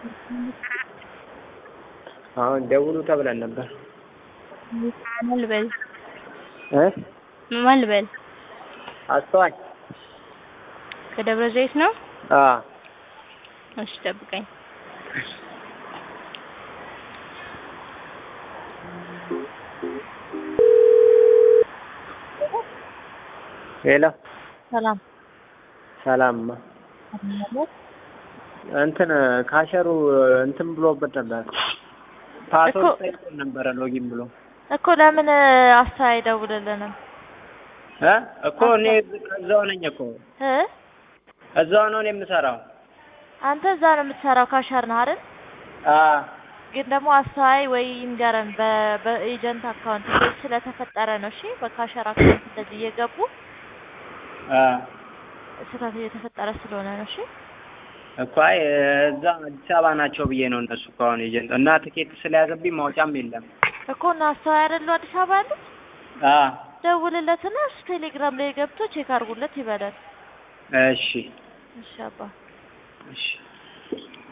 አሁን ደውሉ ተብለን ነበር ማን ልበል እ ማን ልበል? አስተዋይ ከደብረ ዘይት ነው? አ እሺ ጠብቀኝ። ሄሎ ሰላም ሰላምማ እንትን ካሸሩ እንትን ብሎበት ነበር ፓስወርድ ጠይቆን ነበረ ሎጊን ብሎ እኮ ለምን አስተያየት አይደውልልንም? እ እኮ እኔ እዛው ነኝ እኮ እ እዛው ነው እኔ የምሰራው አንተ እዛ ነው የምትሰራው ካሸር ነህ አይደል? አ ግን ደግሞ አስተዋይ ወይ ይንገረን በ- በኤጀንት አካውንት እንደዚህ ስለተፈጠረ ነው። እሺ በካሸር አካውንት እንደዚህ እየገቡ አ ስህተት እየተፈጠረ ስለሆነ ነው። እሺ እኮ አይ እዛ አዲስ አበባ ናቸው ብዬ ነው እነሱ እኮ አሁን ኤጀንት እና ትኬት ስለያዘብኝ ማውጫም የለም እኮ እና አስተዋይ አይደሉ አዲስ አበባ ያሉት? አ ደውልለትና እሱ ቴሌግራም ላይ ገብቶ ቼክ አድርጉለት ይበላል። እሺ እሺ አባ እሺ